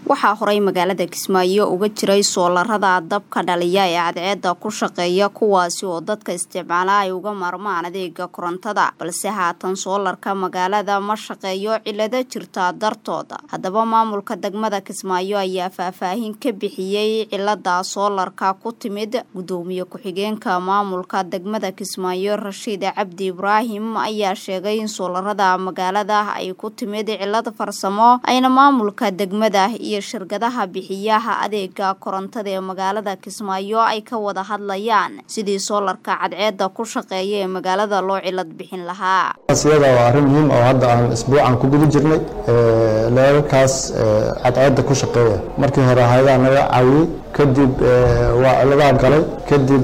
waxaa horay magaalada kismaayo uga jiray soolarada dabka dhaliya ee cadceeda ku shaqeeya kuwaasi oo dadka isticmaala ay uga maarmaan adeega korontada balse haatan soolarka magaalada ma shaqeeyo cilado jirta dartooda haddaba maamulka degmada kismaayo ayaa faahfaahin ka bixiyey cilada soolarka ku timid gudoomiye ku-xigeenka maamulka degmada kismaayo rashiid cabdi ibraahim ayaa sheegay in soolarada magaalada ay ku timid cilad farsamo ayna maamulka degmada iyo shirkadaha bixiyaha adeega korontada ee magaalada kismaayo ay ka wada hadlayaan sidii soolarka cadceeda ku shaqeeya ee magaalada loo cilad bixin lahaa iyada waa arrin muhiim oo hadda aan isbuucan ku guda jirnay leerarkaas cadceeda ku shaqeeya markii hore hay-adaha naga caawiyey kadib waa ciladaha galay kadib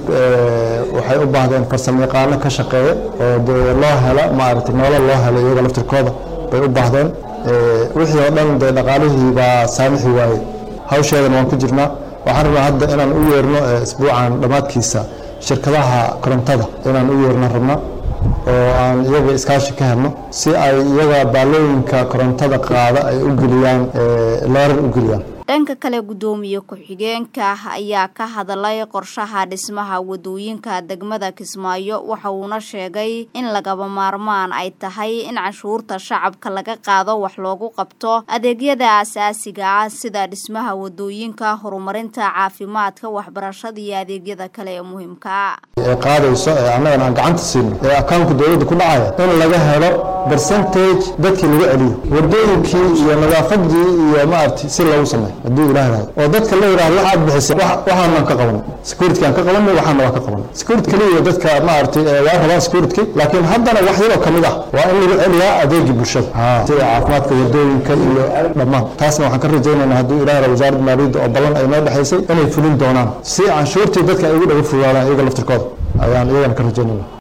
waxay u baahdeen farsamo yaqaano ka shaqeeya oo dee loo hela maaragtay nolol loo helo iyaga laftirkooda bay u baahdeen wixii oo dhan dee dhaqaalihii baa saamixi waayey hawsheedana waan ku jirnaa waxaan rabnaa hadda inaan u yeerno isbuucan dhammaadkiisa shirkadaha korontada inaan u yeerno rabna oo aan iyaga iskaashi ka helno si ay iyaga baalooyinka korontada qaada ay u geliyaan leerar u geliyaan dhanka kale gudoomiye ku-xigeenka ayaa ka hadlay qorshaha dhismaha wadooyinka degmada kismaayo waxa uuna sheegay in lagaba maarmaan ay tahay in canshuurta shacabka laga qaado wax loogu qabto adeegyada asaasiga ah sida dhismaha wadooyinka horumarinta caafimaadka waxbarashada iyo adeegyada kale ee muhiimka ee qaadayso ee annagana aan gacanta siino ee akawnka dowladda ku dhacaya in laga helo bercentage dadkii lagu celiyo wadooyinkii iyo nadaafadii iyo maaragtay si loogu sameeyo hadduu ilaah rahay oo dadka la yidhahdo waxaad bixisay waxaanaan ka qabanay security aan ka qabanay waxaana waa ka qabanay security kaliya dadka maaragtay waa rabaan security laakiin haddana wax yaroo ka mid ah waa in lagu celiyaa adeegii bulshada sida caafimaadka wadooyinka iyo dhammaan taasna waxaan ka rajaynaynaa hadduu ilaah rahay wasaaradda maaliyadda oo ballan ay noo dhexaysay inay fulin doonaan si canshuurtii dadka ay ugu dhaga fogaadaan iyaga laftirkooda ayaan iyagana ka rajaynayna